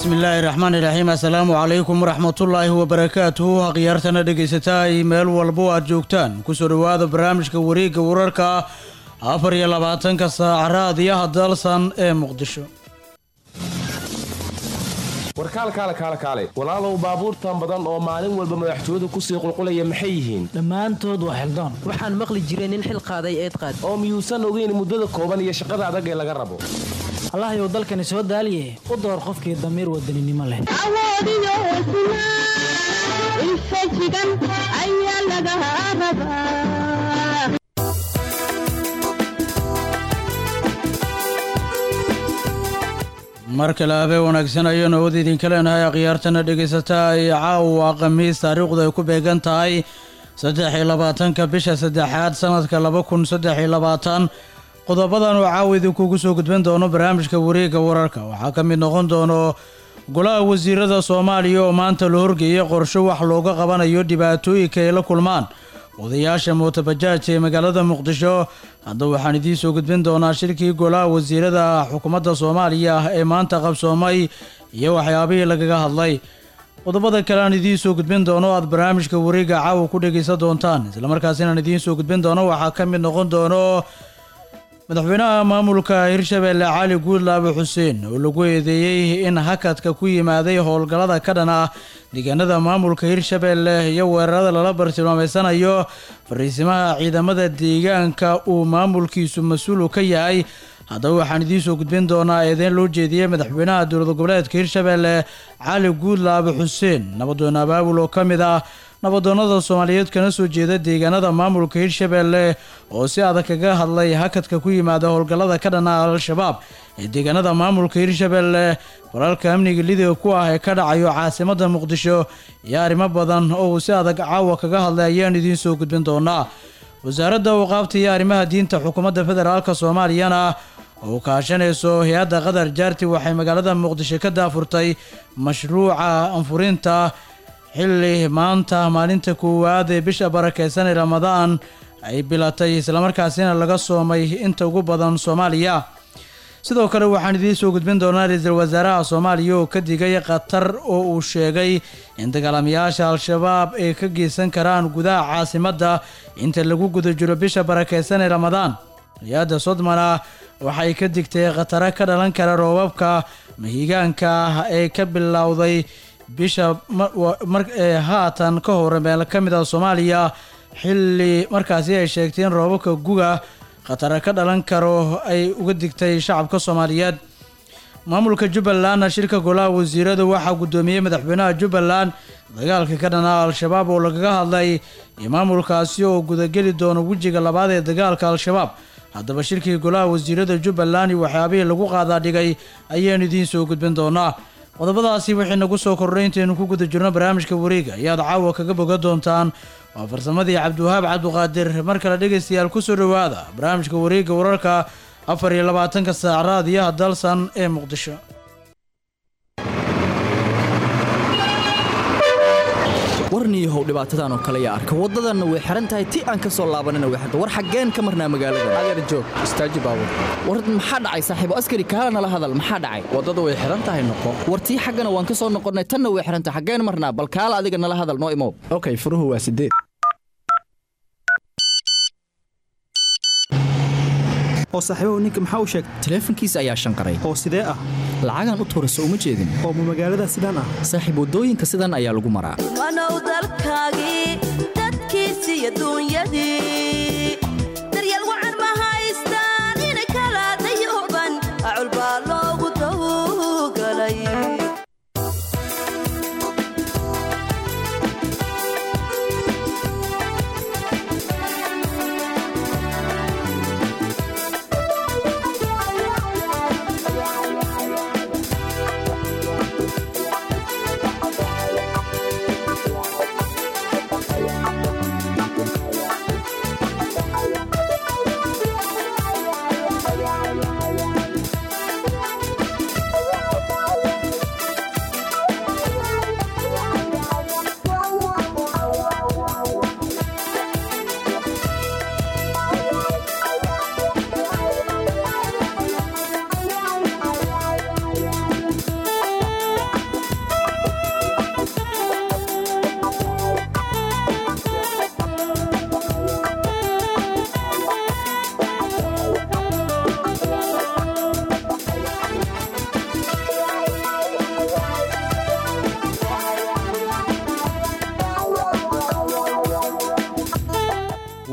bismillaahi raxmaani raxiim assalaamu calaykum waraxmatullaahi wabarakaatuhu akhyaartana dhegaysataa ay meel walbo aad joogtaan kusoo dhowaada barnaamijka wareegga wararka afar iyo labaatanka saac raadiyaha dalsan ee muqdisho warkaal kaale kaale kaale walaalow baabuurtan badan oo maalin walba madaxtooyadu kusii qulqulaya maxay yihiin dhammaantood waa xildoon waxaan maqli jiray nin xil qaaday eed qaad oo miyuusan ogeyn muddada kooban iyo shaqada adag ee laga rabo allahayow dalkani soo daaliye u door qofkii damiir wadaninimo leh awoodiyo hesnaa infajigan ayaa laga rabaa mar kale habee wanaagsan ayaanu awood idinka leenahay akhyaartana dhegaysataa ay caawa khamiis taariikhdu ay ku beegan tahay saddex iyo labaatanka bisha saddexaad sanadka laba kun saddex iyo labaatan qodobadan oo caawa idinkugu soo gudban doono barnaamijka wareegga wararka waxaa ka mid noqon doono golaha wasiirada soomaaliya oo maanta la horgeeyay qorsho wax looga qabanayo dhibaatooyinka ay la kulmaan odayaasha mootabajaajka ee magaalada muqdisho haddaba waxaan idiin soo gudbin doonaa shirkii golaha wasiirada xukuumadda soomaaliya ee maanta qabsoomay iyo waxyaabihii lagaga hadlay qodobada kale aan idiin soo gudbin doono aad barnaamijka wareegga caawa ku dhegaysan doontaan islamarkaas inaan idiin soo gudbin doono waxaa ka mid noqon doono madaxweynaha maamulka hirshabeelle cali guudlaabe xuseen oo lagu eedeeyey in hakadka ku yimaaday howlgallada ka dhan ah deegaanada maamulka hirshabeelle iyo weerarada lala bartilmaameysanayo fariisimaha ciidamada deegaanka uu maamulkiisu mas-uulu ka yahay haddaba waxaan idiin soo gudbin doonaa eedeyn loo jeediyey madaxweynaha dowlad goboleedka hirshabeelle cali guudlaabe xuseen nabadoon abaabul oo ka mid ah nabadoonnada soomaaliyeed kana soo jeeda deegaanada maamulka hirshabeelle oo si adag kaga hadlay hakadka ku yimaada howlgallada ka dhan ah al-shabaab ee deegaanada maamulka hirshabeelle walaalka amniga lidiga ku ah ee ka dhacayo caasimada muqdisho iyo arrimo badan oo uu si adag caawa kaga hadlay ayaan idiin soo gudbin doonaa wasaaradda waqaabta iyo arrimaha diinta xukuumadda federaalk soomaaliyana oo kaashanayso hay-adda qatar jaarti waxay magaalada muqdisho ka daafurtay mashruuca anfurinta xilli maanta maalinta koowaad ee bisha barakeysan ee ramadaan ay bilatay islamarkaasina laga soomay inta ugu badan soomaaliya sidoo kale waxaan idiin soo gudbin doonaa ra-iisul wasaaraha soomaaliya oo ka digay qatar oo uu sheegay in dagaalamayaasha al-shabaab ay ka geysan karaan gudaha caasimadda inta lagu guda jiro bisha barakeysan ee ramadaan hay-adda sodmana waxay ka digtay khataro ka dhalan kara roobabka mahigaanka ee ka bilowday bisha haatan ka hor meel ka mid ah soomaaliya xilli markaasi ay sheegtay in roobabka guga khatara ka dhalan karo ay uga digtay shacabka soomaaliyeed maamulka jubbalandna shirka golaha wasiirada waxaa guddoomiyey madaxweynaha jubbaland dagaalka ka dhanaa al-shabaab oo lagaga hadlay iyo maamulkaasi oo gudageli doono wejiga labaad ee dagaalka al-shabaab haddaba shirkii golaha wasiirada jubbaland iyo waxyaabihii lagu qaadaa dhigay ayaan idiin soo gudbin doonaa qodobadaasi waxay nagu soo kordhay intaynu ku guda jirno barnaamijka wareega ayaad caawa kaga boga doontaan waa farsamadii cabdiwahaab cabduqaadir mar kale dhegaystayaal kusoo dhowaada barnaamijka wareega wararka afar iyo labaatanka saac raadiyaha dalsan ee muqdisho warniyahow dhibaatadan oo kale yaa arka waddadanna way xihan tahay ti aan ka soo laabanina way xirta war xaggeen ka marnaa magaalada adeer joog istaaji baabur war maxaa dhacay saaxiibo askari kaala nala hadal maxaa dhacay waddadu way xihan tahay noqo war tii xaggana waan ka soo noqonnay tanna way xihan tahay xaggeen marnaa bal kaala adiga nala hadal noo imow okay furuhu waa sideed oo saaxiibahu ninka maxaa u sheegtay taleefankiisa ayaa shanqaray oo sidee ah lacagaan u tuurayso uma jeedin oo ma magaalada sidaan ah saaxiib waddooyinka sidan ayaa lagu maraa wanow dalkaagii dadkiisii adduunyadii daryeel wacan ma haystaan ina kala dayuban acul baa loogu tawgalay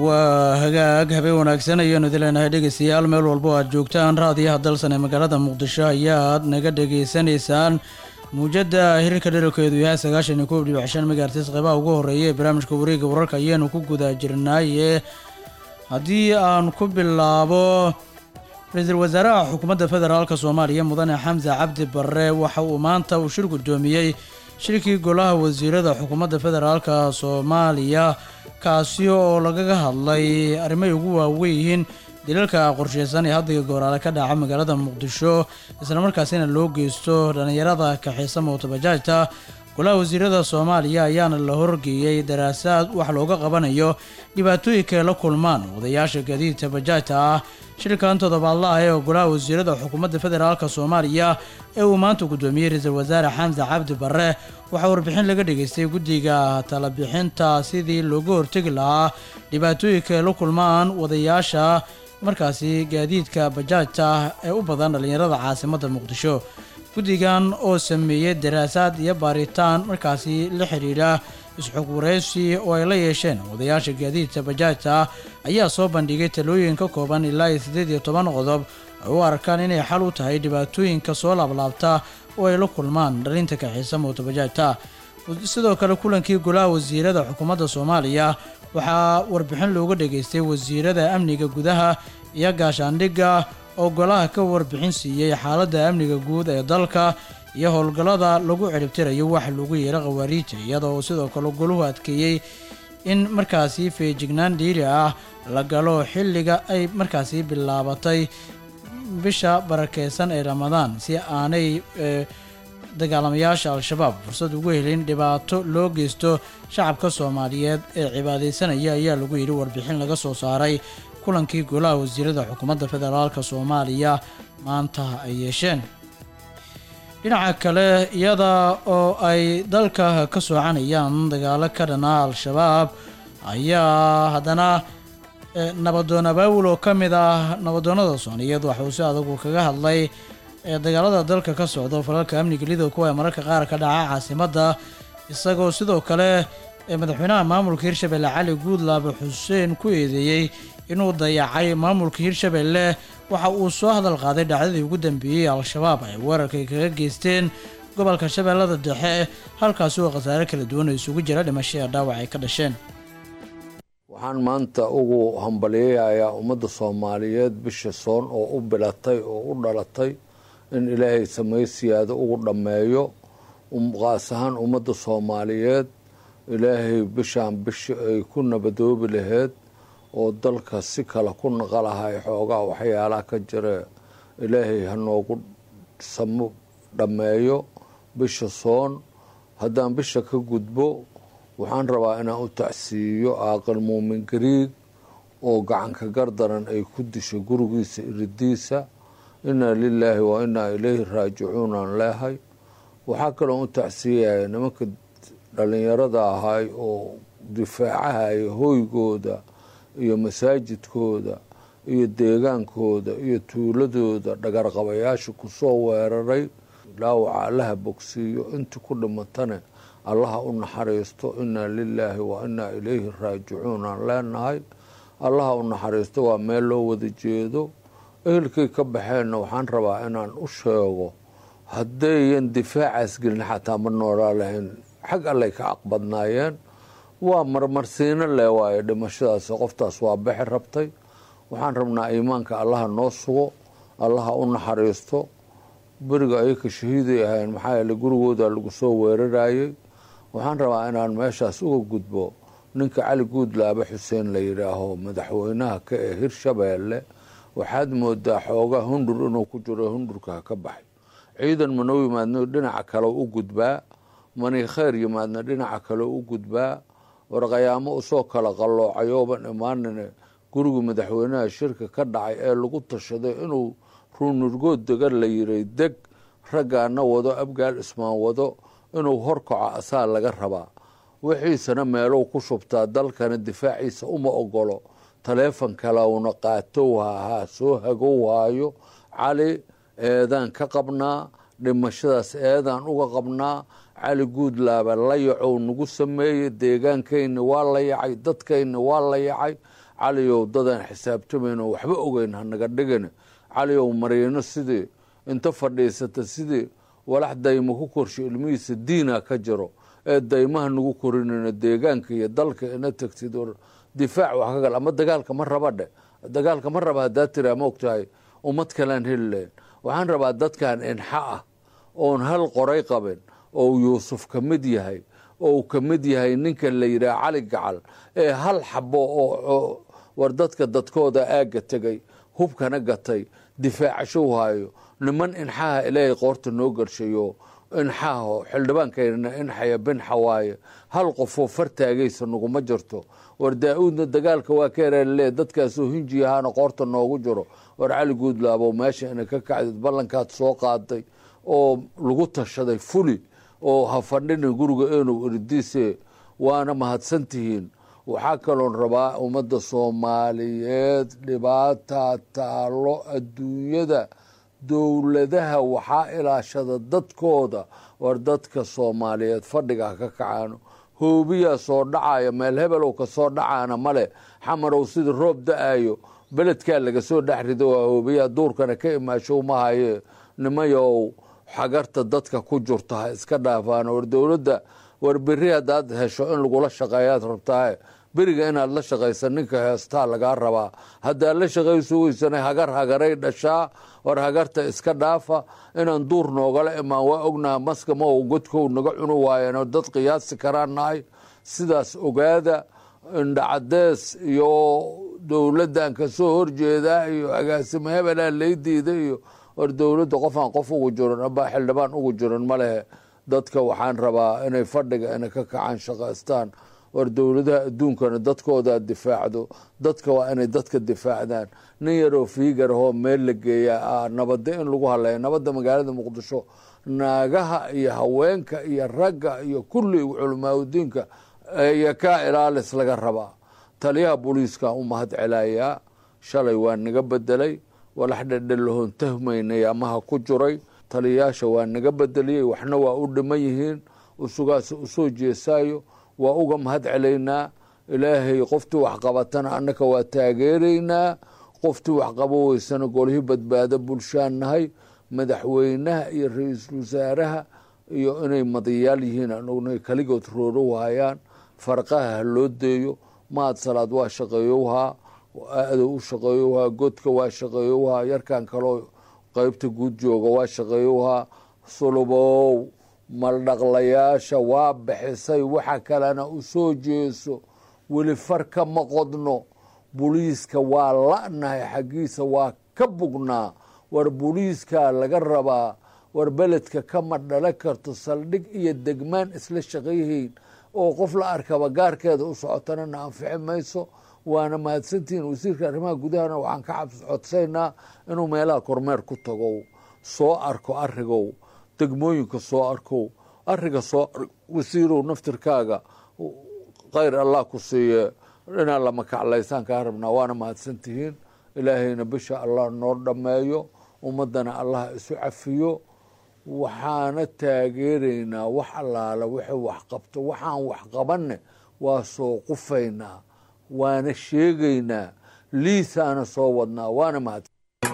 waa hagaag habeen wanaagsan ayaanu idin leenahay dhegeystayaal meel walbo aad joogtaan raadiyaha dalsan ee magaalada muqdisho ayaad naga dhegeysanaysaan muujada hirarka dheralkeedu yahay sagaashan iyo koob dhibic shan megaartis qeybaha ugu horeeya ee barnaamijka wareega wararka ayaanu ku guda jirnaaye haddii aan ku bilaabo ra-iisul wasaaraha xukuumadda federaalka soomaaliya mudane xamse cabdi barre waxa uu maanta uu shir guddoomiyey shirkii golaha wasiirada xukuumadda federaalka soomaaliya kaasi oo lagaga hadlay arrimahay ugu waaweyn yihiin dilalka qorsheysan ee haddiga gooraale ka dhaca magaalada muqdisho islamarkaasina loo geysto dhallinyarada kaxeysa mootobajaajta golaha wasiirada soomaaliya ayaana la horgeeyey daraasaad wax looga qabanayo dhibaatooyinka ay la kulmaan wadayaasha gaadiidka bajaajta ah shirkan toddobaadlaah ee golaha wasiirada xukuumadda federaalka soomaaliya ee uu maanta guddoomiyey ra-iisul wasaare xamse cabdi barre waxaa warbixin laga dhageystay guddiga talabixinta sidii looga hortegi lahaa dhibaatooyinka ay la kulmaan wadayaasha markaasi gaadiidka bajaajta ee u badan dhallinyarada caasimadda muqdisho guddigan oo sameeyey daraasaad iyo baaritaan markaasi la xidhiidha isxog wareysi oo ay la yeesheen wadayaasha gaadiidka bajaajta ayaa soo bandhigay talooyin ka kooban ilaa iyo siddeed iyo toban qodob ay u arkaan inay xal u tahay dhibaatooyinka soo laablaabta oo ay la kulmaan dhalinta kaxiisa mootobajaajta sidoo kale kulankii golaha wasiirada xukuumadda soomaaliya waxaa warbixin looga dhageystay wasiirada amniga gudaha iyo gaashaandhigga oo golaha ka warbixin siiyey xaaladda amniga guud ee dalka iyo howlgallada lagu ciribtirayo wax lagu yeelo khawaariijta iyadoo sidoo kale goluhu adkeeyey in markaasi feejignaan dhiiri ah la galo xilliga ay markaasi bilaabatay bisha barakeysan ee ramadaan si aanay dagaalamayaasha al-shabaab fursad ugu helin dhibaato loo geysto shacabka soomaaliyeed ee cibaadeysanaya ayaa lagu yidhi warbixin laga soo saaray kulankii golaha wasiirada xukuumadda federaalka soomaaliya maanta ay yeesheen dhinaca kale iyada oo ay dalka ka soocanayaan dagaalo ka dhana al-shabaab ayaa haddana nabadoon abaawul oo ka mid ah nabadoonnada soomaaliyeed waxauu si adagu kaga hadlay dagaalada dalka ka socda falalka amniga lidow kuwa ee mararka qaar ka dhaca caasimadda isagoo sidoo kale madaxweynaha maamulka hirshabelle cali guudlaabe xuseen ku eedeeyey inuu dayacay maamulka hirshabelle waxa uu soo hadal qaaday dhacdadii ugu dambeeyey al-shabaab ay weerarkay kaga geysteen gobolka shabeellada dhexe halkaasi oo khasaare kala duwan oo isugu jira dhimasho ee dhaawac ay ka dhasheen waxaan maanta ugu hambalyayayaa ummadda soomaaliyeed bisha soon oo u bilatay oo u dhalatay in ilaahay samaysiyaada ugu dhammeeyo qaas ahaan ummadda soomaaliyeed ilaahay bishaan bishi ay ku nabadoobi laheyd oo dalka si kale ku naqalahay xoogaa waxyaalaha ka jira ilaahay ha noogu samo dhammeeyo bisha soon haddaan bisha ka gudbo waxaan rabaa inaan u tacsiiyo aaqal muumin gariig oo gacanka gardaran ay ku dishay gurigiisa iridiisa inaa lilaahi wa inaa ilayhi raajicuunaan leehay waxaa kaloo u tacsiiyaya nimanka dhalinyarada ahay oo difaacahaya hoygooda iyo masaajidkooda iyo deegaankooda iyo tuuladooda dhagarqabayaasha kusoo weeraray dhaawaca allaha bogsiiyo intii ku dhimatane allaha u naxariisto inaa lilaahi wa inaa ilayhi raajicuun aan leenahay allaha u naxariisto waa meel loo wada jeedo ehelkay ka baxeenna waxaan rabaa inaan u sheego haddayan difaacaas gelin xataa ma noolaa lahayn xag allay ka aqbadnaayeen waa marmarsiino leh waaye dhimashadaas qoftaas waa bixi rabtay waxaan rabnaa iimaanka allaha noo sugo allaha u naxariisto beriga ayaka shahiiday ahayn maxaa yeele gurigooda lagu soo weerarayey waxaan rabaa inaan meeshaas uga gudbo ninka cali guudlaabe xuseen la yidhaaho madaxweynaha ka ee hirshabeelle waxaad moodaa xoogaa hundur inuu ku jiro hundurka ka baxay ciidan manoo yimaadno dhinaca kale u gudbaa mani kheyr yimaadna dhinaca kale u gudbaa warqayaamo usoo kala qalloocayooban imaanine guriga madaxweynaha shirka ka dhacay ee lagu tashaday inuu ruunurgood degan la yiray deg raggaana wado abgaal ismaan wado inuu horkaco asaa laga rabaa wixiisana meelow ku shubtaa dalkana difaaciisa uma ogolo taleefon kalewna qaatow hahaa soo hagow haayo cali eedaan ka qabnaa dhimashadaas eedaan uga qabnaa cali guudlaaba la yacow nagu sameeyey deegaankayna waa la yacay dadkayna waa la yacay caliyow dadaan xisaabtamayn oo waxba ogeyn hanaga dhigin caliyow mariino sidii inta fadhiisata sidii walax daymo ku korsho ilmihiisa diina ka jiro ee daymaha nagu korinayno deegaanka iyo dalka ina tagtid oo difaac wax ka gal ama dagaalka ma raba dhe dagaalka ma raba haddaa tiraa ma ogtahay ummad kalean heli lahayn waxaan rabaa dadkan inxa ah oon hal qoray qabin oo yuusuf ka mid yahay oo uu ka mid yahay ninka la yidhaha cali gacal ee hal xabo oo war dadka dadkooda aagga tegay hubkana gatay difaacashow haayo niman inxaha ilaahay qoorta noo garshayo inxaaho xildhibaankayna inxaya binxa waaye hal qofoo fartaagaysa naguma jirto war daa-uudna dagaalka waa ka eraallee dadkaasoo hinji ahaana qoorta noogu jiro war cali guudlaabo meesha ina ka kacdid ballankaad soo qaaday oo lagu tashaday fuli oo ha fadhina guriga enow irdiise waana mahadsantihiin waxaa kaloon rabaa ummadda soomaaliyeed dhibaataa taalo adduunyada dowladaha waxaa ilaashada dadkooda war dadka soomaaliyeed fadhiga ha ka kacaano hoobiyaa soo dhacaya meel hebelow ka soo dhacaana male xamarow sida roob da-ayo beledkaa laga soo dhex rido waa hoobiyaa duurkana ka imaashow mahaye nimayow xagarta dadka ku jirta ha iska dhaafaan war dowladda war beri haddaad hesho in lagula shaqeeyaad rabtaaye beriga inaad la shaqaysa ninka heestaa lagaa rabaa haddaad la shaqayso weysana hagar hagaray dhashaa war hagarta iska dhaafa inaan duur noogala imaan waa ognaha maska ma godkow naga cuni waayeen dad qiyaasi karaan nahay sidaas ogaada indhacadees iyo dowladdan kasoo horjeedaa iyo agaasimo hebelaa lay diida iyo war dowladda qofaan qof ugu jiran aba xildhibaan ugu jiran ma lehe dadka waxaan rabaa inay fadhiga ina ka kacaan shaqaystaan war dowladaha adduunkana dadkoodaa difaacdo dadka waa inay dadka difaacdaan nin yaroo fiigarahoo meel la geeyaa nabada in lagu hadlaya nabadda magaalada muqdisho naagaha iyo haweenka iyo ragga iyo kulli culamaauddiinka iyo kaa ilaalis laga rabaa taliyaha booliiska u mahad celayaa shalay waa naga bedelay walax dhedhelahoon tahmaynay amaha ku jiray taliyayaasha waa naga bedeliyey waxna waa u dhiman yihiin usugaas usoo jeesaayo waa uga mahad celaynaa ilaahay qoftii waxqabatana annaka waa taageeraynaa qoftii waxqabo weysana golihii badbaado bulshaan nahay madaxweynaha iyo ra-iisul wasaaraha iyo inay madayaal yihiin aan ognahay kaligood roorow hayaan farqaha ha loo deeyo mahad salaad waa shaqeeyowhaa adow u shaqeeyowhaa godka waa shaqeeyowhaa yarkan kaloo qeybta guud jooga waa shaqeeyowhaa sulubow maldhaqlayaasha waa bixisay waxa kalena u soo jeeso weli farka ma qodno buliiska waa la-nahay xaggiisa waa ka bugnaa war buliiskaa laga rabaa war beledka kama dhala karto saldhig iyo degmaan isla shaqayhayn oo qof la arkaba gaarkeeda u socotana na anfici mayso waana mahadsantihiin wasiirka arrimaha gudahana waxaan ka codsaynaa inuu meelaha kormeer ku tago soo arko arigow degmooyinka soo arkow ariga soo wasiirow naftirkaaga khayr allah ku siiye inaa lama kaclaysaan kaa rabnaa waana mahadsantihiin ilaahayna bisha allah noo dhammeeyo ummadana allah isu cafiyo waxaana taageeraynaa wax allaala wixii wax qabto waxaan wax qabanne waa soo qufaynaa waana sheegaynaa liisaana soo wadnaa waana mahad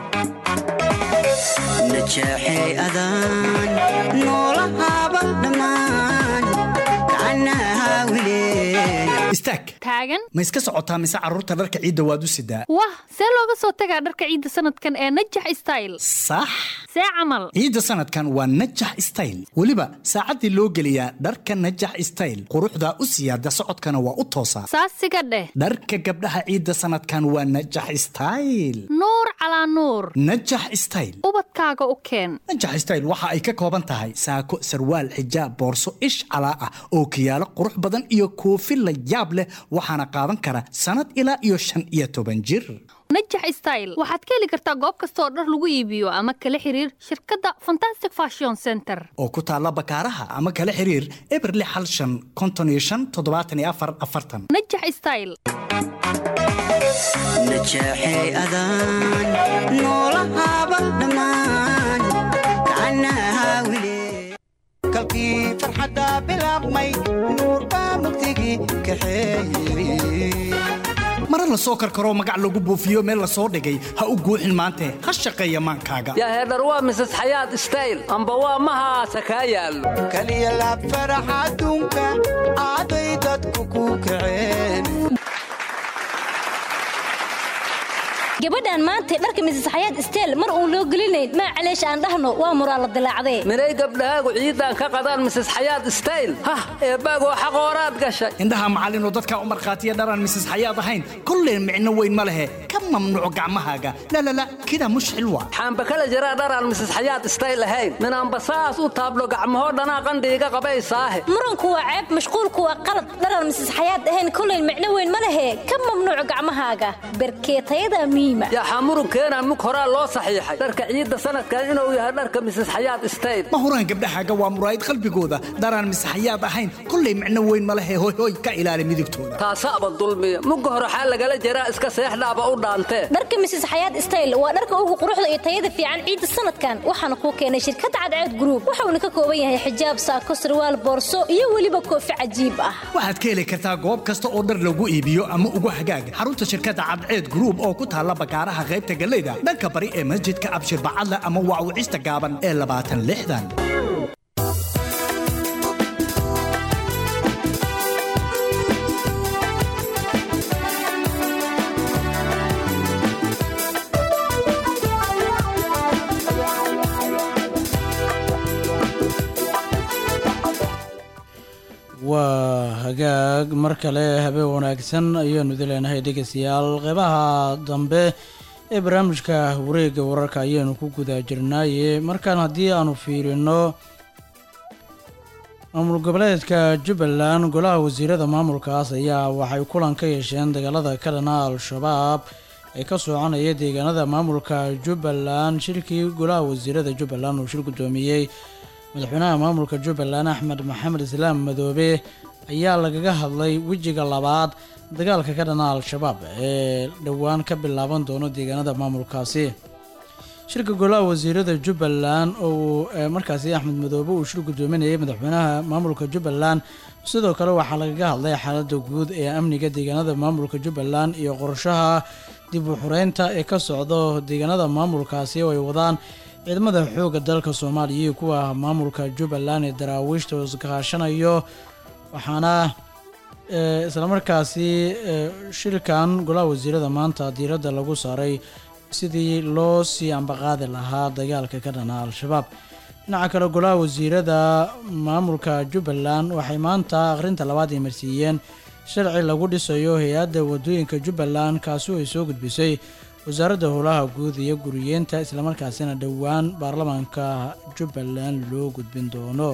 najeexay adaan noolahaaba dhammaan gacanaha wilee istaag taagan ma iska socotaa mise carruurta dharka ciidda waad u sidaa wah see looga soo tagaa dharka ciidda sanadkan ee najax style sax see camal ciidda sanadkan waa najax style weliba saacaddii loo geliyaa dharka najax style quruxdaa u siyaada socodkana waa u toosaa saasiga dheh dharka gabdhaha ciidda sanadkan waa najax style nuur calaa nuur najax style ubadkaaga u keen najax style waxa ay ka kooban tahay saako sarwaal xijaab boorso ish calaa ah oo kiyaalo qurux badan iyo koofi la yaab leh waxaana qaadan kara sannad ilaa iyo shan iyo toban jir najax style waxaad ka heli kartaa goob kasta oo dhar lagu iibiyo ama kala xiriir shirkadda fantastic fashion center oo ku taalla bakaaraha ama kala xiriir eberli xal shan konton iyo shan toddobaatan iyo afar afartan najax style najeexay adaan noolahaaba dhammaan gacanaha wilee kalkii farxadda bilaabmay nuur baa mugdigii kaxeeyey mare la soo karkaroo magac lagu buufiyo meel la soo dhigay ha u guuxin maante ha shaqeeya maankaaga yaa heedhar waa mises xayaad stayl amba waa mahaasa kaa yaallo kaliya laab farax adduunka aaday dadku ku kaceen gabadhan maanta dharka misis xayaad isteel mar uun loo gelinayn maa caleesh aan dhahno waa muraa la dilaacdee minay gabdhahaagu ciidan ka qadaan mises xayaad stayl hah eebbaagoo xaqooraad gashay indhaha macallinoo dadkaa u markhaatiya dharaan misis xayaad ahayn kolleen micno weyn ma lehe ka mamnuuc gacmahaaga lalala kidaa mushxil waa xaamba kala jiraa dharaan mises xayaad stayl ahayn minaanba saas u taablo gacmahoo dhanaa qandhiiga qabaysaahe muranku waa ceeb mashquulku waa qalad dharaan misis xayaad ahayn kolleen micno weyn ma lehe ka mamnuuc gacmahaaga berkeetayada miima yaxaa murunkeenaan mug horaa loo saxiixay dharka ciidda sanadkan inuu yahay dharka mises xayaad stayl ma huraan gabdhahaaga waa muraayid qalbigooda daraan misaxayaad ahayn kollay micno weyn ma lehe hoyhoy ka ilaali midigtooda taasaaba dulmiya mugga hore xaa lagala jaraa iska seexdhaaba u dhaantee dharka misis xayaad stayl waa dharka ugu quruxda iyo tayada fiican ciidda sanadkan waxaana kuu keenay shirkadda cadceed gruub wuxuuna ka kooban yahay xijaab saako sarwaal boorso iyo weliba koofi cajiib ah waxaad ka heli kartaa goob kasta oo dhar lagu iibiyo ama ugu hagaaga xarunta shirkadda cadceed gruub oo ku taalla bakaaraha qaybta galeyda dhanka bari ee masjidka abshir bacadle ama waawicista gaaban ee labaatan lixdan waa hagaag mar kale habeen wanaagsan ayaanu idi leenahay dhegeystayaal qeybaha dambe ee barnaamijka wareegga wararka ayaanu ku guda jirnaaye markaan haddii aanu fiirino maamul goboleedka jubbaland golaha wasiirada maamulkaas ayaa waxay kulan ka yeesheen dagaalada ka dhana al-shabaab ee ka soconaya deegaanada maamulka jubbaland shirkii golaha wasiirada jubbaland uu shir guddoomiyey madaxweynaha maamulka jubbaland axmed maxamed islaam madoobe ayaa lagaga hadlay wejiga labaad dagaalka ka dhana al-shabaab ee dhowaan ka bilaaban doono deegaanada maamulkaasi shirka golaha wasiirada jubbaland oo uu markaasi axmed madoobe uu shir guddoominayay madaxweynaha maamulka jubbaland sidoo kale waxaa lagaga hadlay xaalada guud ee amniga deegaanada maamulka jubbaland iyo qorshaha dib u xureynta ee ka socdo deegaanada maamulkaasi oo ay wadaan ciidamada xoogga dalka soomaaliya iyo kuwa maamulka jubbaland ee daraawiishta oo iskaashanayo waxaana islamarkaasi shirkan golaha wasiirada maanta diiradda lagu saaray sidii loo sii ambaqaadi lahaa dagaalka ka dhana al-shabaab dhinaca kale golaha wasiirada maamulka jubbaland waxay maanta akhrinta labaad ay marsiiyeen sharci lagu dhisayo hay-adda wadooyinka jubbaland kaasi oo ay soo gudbisay wasaaradda howlaha guud iyo guriyeenta islamarkaasina dhowaan baarlamaanka jubbaland loo gudbin doono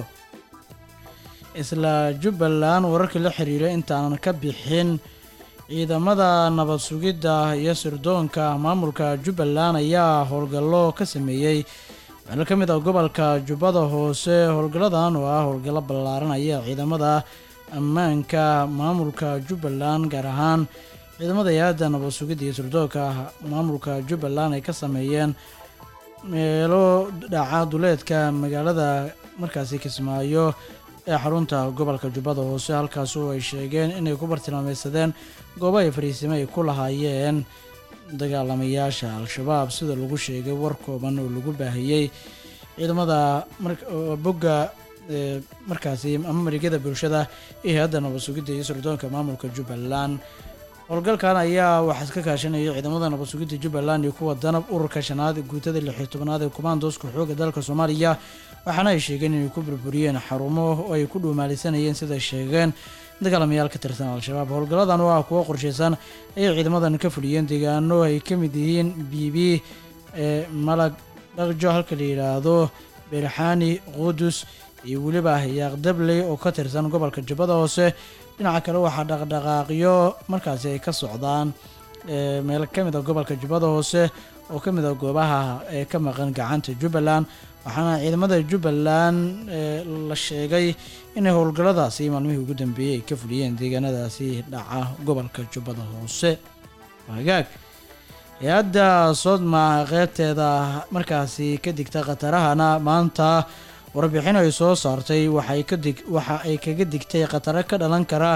isla jubbaland wararkii la xiriiray intaanan ka bixin ciidamada nabad sugidda iyo sirdoonka maamulka jubbaland ayaa howlgallo ka sameeyey meelo ka mid ah gobolka jubbada hoose howlgalladan oo ah howlgallo ballaaran ayaa ciidamada ammaanka maamulka jubbaland gaar ahaan ciidamada hay-adda nabad sugidda iyo sirdoonka maamulka jubbaland ay ka sameeyeen meelo dhaca duleedka magaalada markaasi kismaayo ee xarunta gobolka jubbada hoose halkaas oo ay sheegeen inay ku bartilmaameysadeen goobo ay fariisimo ay ku lahaayeen dagaalamayaasha al-shabaab sida lagu sheegay war kooban oo lagu baahiyey ciidamada bogga markaasi ama marigada bulshada iyo hay-adda nabad sugidda iyo sirdoonka maamulka jubbaland howlgalkan ayaa waxaa iska kaashanaya ciidamada nabad sugidda jubbaland iyo kuwa danab ururka shanaad guutada lix iyo tobanaad ee kumaandooska xoogga dalka soomaaliya waxaana ay sheegeen inay ku burburiyeen xarumo oo ay ku dhuumaalisanayeen siday sheegeen dagaalamayaal ka tirsan al-shabaab howlgalladan oo ah kuwo qorshaysan ayay ciidamadan ka fuliyeen deegaano ay ka mid yihiin biibi ee malag dhaqjo halka la yidhaahdo beerxaani qudus iyo weliba yaaqdabley oo ka tirsan gobolka jubbada hoose dhinaca kale waxaa dhaqdhaqaaqyo markaasi ay ka socdaan meel ka mid a gobolka jubbada hoose oo ka mid a goobaha ee ka maqan gacanta jubbaland waxaana ciidamada jubbaland la sheegay inay howlgalladaasi maalmihii ugu dambeeyey ay ka fuliyeen deegaanadaasi dhaca gobolka jubbada hoose hagaag hay-adda soodma qeybteeda markaasi ka digta khatarahana maanta warbixin ay soo saartay waxay ka dig waxa ay kaga digtay khataro ka dhalan kara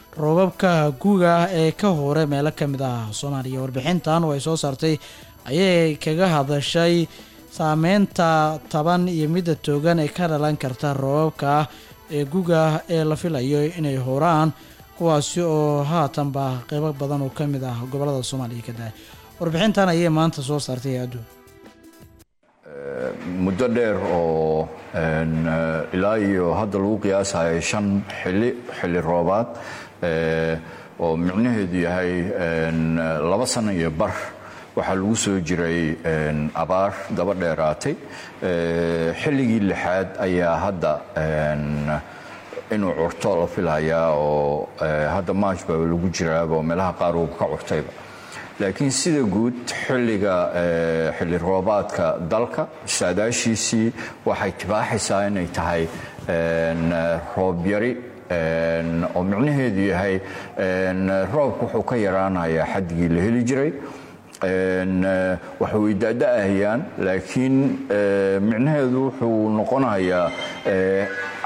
roobabka guga ee ka hore meelo ka mid ah soomaaliya warbixintan oo ay soo saartay ayay kaga hadashay saameynta taban iyo midda toogan ee ka dhalan karta roobabka ee guga ee la filayo inay horaan kuwaasi oo haatanba qeybo badan oo ka mid ah gobolada soomaaliya ka dahay warbixintan ayay maanta soo saartay hay-addu muddo dheer oo een, eh, ilaa iyo hadda lagu qiyaasayo shan xili xilli roobaad eh, oo micnaheedu yahay een, laba sano iyo bar waxaa lagu soo jiray een, abaar daba dheeraatay Eh, xilligii lixaad ayaa hadda een, inuu curto la filayaa oo eh, hadda march baa lagu jiraaba oo meelaha qaar uu ka curtayba laakiin sida guud xilliga eh, xilli roobaadka dalka saadaashiisii waxay tibaaxaysaa inay tahay een, roob yari een, oo micnaheedu yahay een, roobku wuxuu ka yaraanayaa xaddigii la heli jiray een, eh, waxay weydaada'ahayaan laakiin eh, micnaheedu wuxuu noqonayaa eh,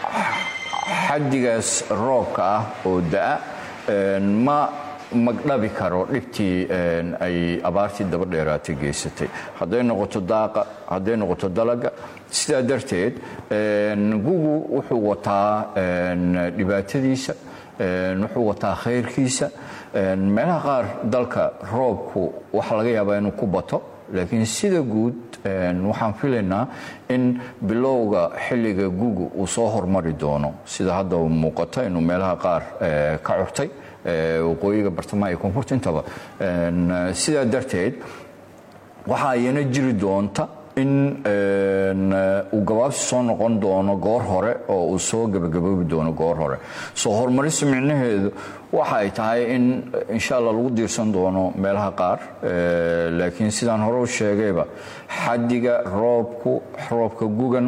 xaddigaas roobka ah oo da'a een, ma magdhabi karo dhibtii een, ay abaartii daba dheeraatay geysatay hadday noqoto daaqa hadday noqoto dalaga sidaa darteed een, gugu wuxuu wataa een, dhibaatadiisa een, wuxuu wataa khayrkiisa een, meelaha qaar dalka roobku waxaa laga yaabaa inuu ku bato laakiin sida guud een, waxaan filaynaa in bilowga xilliga gugu uu soo hormari doono sida hadda muuqato inuu meelaha qaar eh, ka curtay eh, waqooyiga bartamaha iyo koonfurta intaba Een, sidaa darteed waxaa iyana jiri doonta in een, uu gabaabsi soo noqon doono goor hore oo uu soo gebagaboobi doono goor hore soo horumarista micnaheedu waxa ay tahay in insha allah lagu diirsan doono meelaha qaar eh, laakiin sidaan hore u sheegayba xaddiga roobku roobka gugan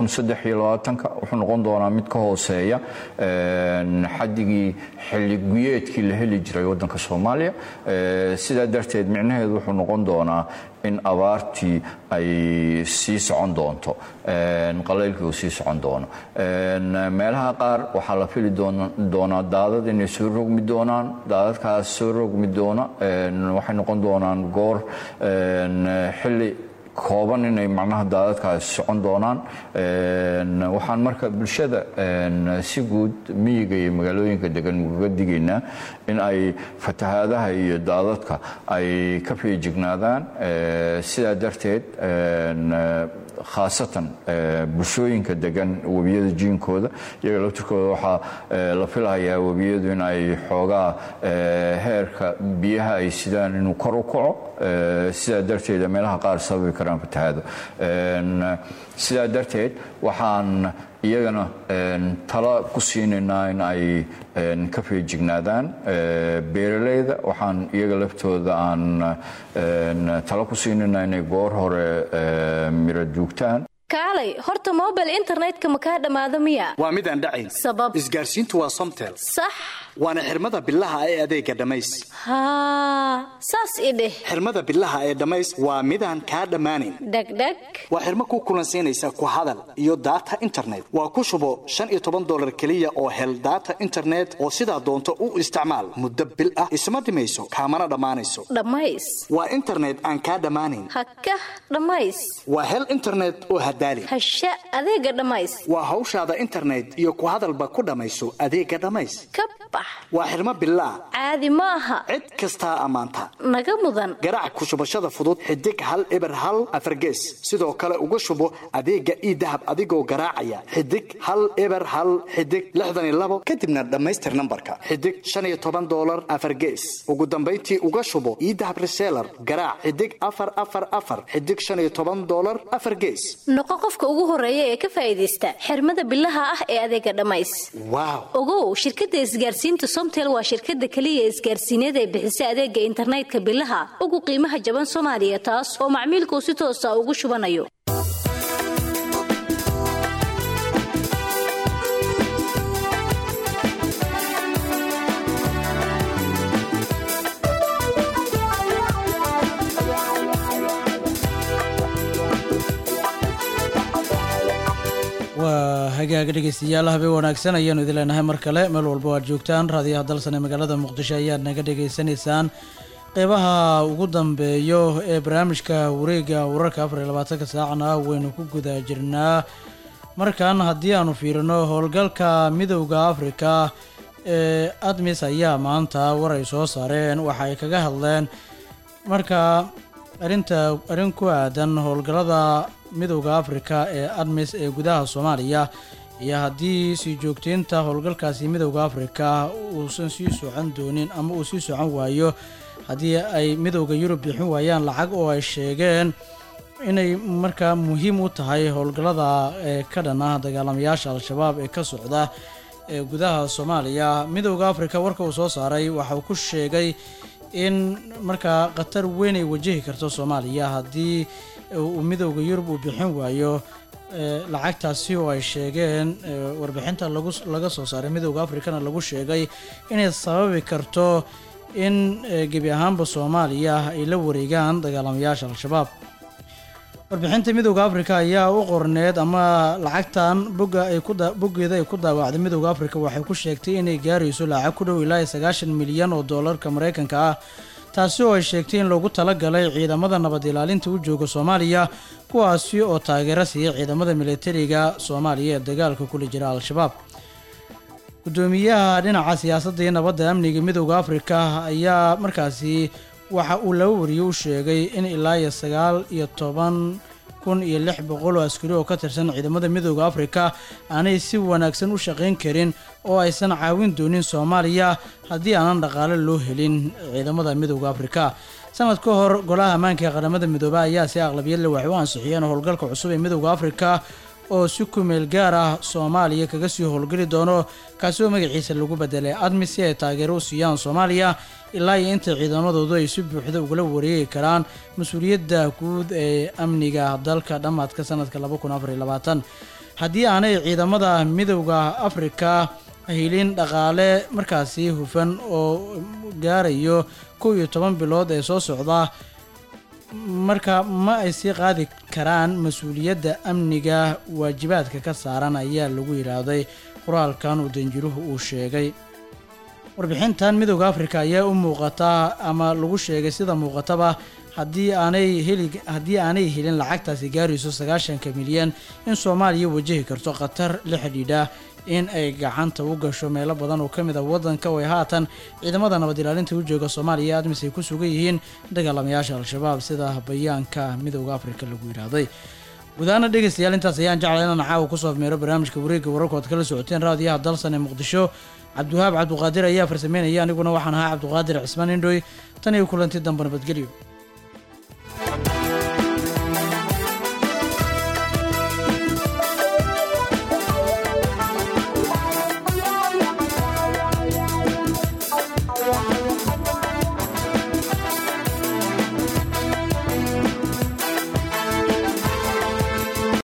wuxuu noqon doonaa mid ka hooseeya een, xaddigii xilli guyeedkii la heli jiray waddanka soomaaliya Eh, sidaa darteed micnaheedu wuxuu noqon doonaa in abaartii ay sii socon doonto een, qalaylkii uu sii socon doono Een, meelaha qaar waxaa la fili doona- doonaa daadad inay soo rogmi doonaan daadadkaas soo rogmi doona een, waxay noqon doonaan goor een, xilli kooban inay macnaha daadadkaas socon doonaan Een, waxaan marka bulshada een, si guud miyiga iyo magaalooyinka degan ugaga digaynaa in ay fatahaadaha iyo daadadka ay ka feejignaadaan Eh, sidaa darteed een, khaasatan eh, bulshooyinka degan webiyada jiinkooda iyaga laftirkooda waxaa eh, la filayaa webiyadu in ay xoogaa eh, heerka biyaha ay sidaan inuu kor u kaco Eh, sidaa darteed meelaha qaar sababi karaan fatahaado Een, sidaa darteed waxaan iyagana een, talo ku siinaynaa in ay een, ka feejignaadaan Eh, beeralayda waxaan iyaga laftooda aan een, talo ku siinaynaa inay goor hore eh, miro duugtaan kaalay horta mobile internetka ma kaa dhammaado miya waa midaan dhacayn sabab isgaarsiintu waa somtel sax waana xirmada bilaha ee adeega dhammays haa saas i dheh xirmada bilaha ee dhammays waa midaan kaa dhammaanayn dhegdheg waa xirmo ku kulansiinaysa ku hadal iyo data internet waa ku shubo shan iyo toban dolar keliya oo hel data internet oo sidaa doonto u isticmaal muddo bil ah isma dhimayso kaamana dhammaanayso dhammays waa internet aan kaa dhammaanayn hakah dhammays waa hel internet oo hadaali hasha adeega dhammays waa hawshaada internet iyo ku hadalba ku dhammayso adeega dhammays ka bax waa xirmo bilaa caadi ma aha cid kastaa ammaanta naga mudan garaac ku shubashada fudud xidig hal eber hal afargees sidoo kale uga shubo adeega ii dahab adigoo garaacaya xidig hal eber hal xidig lixdan iyo labo kadibna dhammaystir nambarka xidig shan iyo toban dolar afargees ugu dambayntii uga shubo ii dahab reseller garaac xidig afar afar afar xidig shan iyo toban dolar afar gees noqo qofka ugu horeeya ee ka faa'iidaysta xirmada bilaha ah ee adeega dhammays waaw ogow shirkadda isgaarsiinta somtel waa shirkadda keliya isgaarsiineed ee bixisa adeega internetka bilaha ugu qiimaha jaban soomaaliya taas oo macmiilkuu si toosa ugu shubanayo waa hagaaga dhegeystayaal habeen wanaagsan ayaanu idin leenahay mar kale meel walba o aad joogtaan raadiyaha dalsan ee magaalada muqdisho ayaad naga dhegeysanaysaan qeybaha ugu dambeeyo ee barnaamijka wareega wararka afar iyo labaatanka saacna waynu ku guda jirnaa markan haddii aanu fiirino howlgalka midowda afrika ee admis ayaa maanta war ay soo saareen waxa ay kaga hadleen marka arinta arrin ku aadan howlgallada midowda afrika ee admis ee gudaha soomaaliya iyo haddii sii joogteynta howlgalkaasi midowda afrika uusan sii socon doonin ama uu sii socon waayo haddii ay midowda yurub bixin waayaan lacag oo ay sheegeen inay markaa muhiim u tahay howlgallada ee ka dhan ah dagaalamayaasha al-shabaab ee ka socda ee gudaha soomaaliya midowda afrika warka uu soo saaray waxa uu ku sheegay in markaa khatar weyn ay wajahi karto soomaaliya haddii uu midowda yurub uu bixin waayo lacagtaasi oo ay sheegeen warbixinta lagu laga soo saaray midowda afrikana lagu sheegay inay sababi karto in gebi ahaanba soomaaliya ay la wareegaan dagaalamayaasha al-shabaab warbixinta midowda afrika ayaa u qorneed ama lacagtan boga ay ku boggeeda ay ku daawacday midowda afrika waxay ku sheegtay inay gaarayso lacag ku dhow ilaa iyo sagaashan milyan oo doolarka mareykanka ah taasi oo ay sheegtay in loogu talagalay ciidamada nabad ilaalinta u jooga soomaaliya kuwaasi oo taageero siiyay ciidamada militariga soomaaliya ee dagaalka kula jira al-shabaab gudoomiyaha dhinaca siyaasadda iyo nabadda amniga midowda afrika ayaa markaasi waxa uu laba wariye u sheegay in ilaa iyo sagaal iyo toban kun iyo lix boqol oo askari oo ka tirsan ciidamada midowda afrika aanay si wanaagsan u shaqayn karin oo aysan caawin doonin soomaaliya haddii aanan dhaqaale loo helin ciidamada midowda afrika sanad ka hor golaha ammaanka ee qaramada midoobe ayaa si aqlabiyadle waxay u ansixiyeen howlgalka cusub ee midowda afrika oo si kumeel gaar ah soomaaliya kaga sii howlgeli doono kaasi oo magaciisa lagu bedelay admi si ay taageero u siiyaan soomaaliya ilaa iyo inta ciidamadoodu ay si buuxda ugala wareegi karaan mas-uuliyadda guud ee amniga dalka dhammaadka sanadka haddii aanay ciidamada midowda afrika helin dhaqaale markaasi hufan oo gaarayo kow iyo toban bilood ee soo socda marka ma ay sii qaadi karaan mas-uuliyadda amniga waajibaadka ka saaran ayaa lagu yidhaahday qoraalkan uu danjiruhu uu sheegay warbixintan midowda afrika ayaa u muuqataa ama lagu sheegay sida muuqataba haddii aanay heli haddii aanay helin lacagtaasi gaarayso sagaashanka milyan in soomaaliya wajahi karto khatar la xidhiidha in ay gacanta u gasho meelo badan oo ka mid a waddanka oo ay haatan ciidamada nabad ilaalinta u jooga soomaaliya admis ay ku sugan yihiin dagaalamayaasha al-shabaab sida bayaanka midowda afrika lagu yidhaahday gudahaana dhegeystayaal intaas ayaan jeclay inaan caawa kusoo afmeero barnaamijka wareegga wararka ood kala socoteen raadiyaha dalsan ee muqdisho cabdiwahaab cabduqaadir ayaa farsameynaya aniguna waxaan ahaa cabduqaadir cismaan indhoy tan iyo kulanti dambe nabadgelyo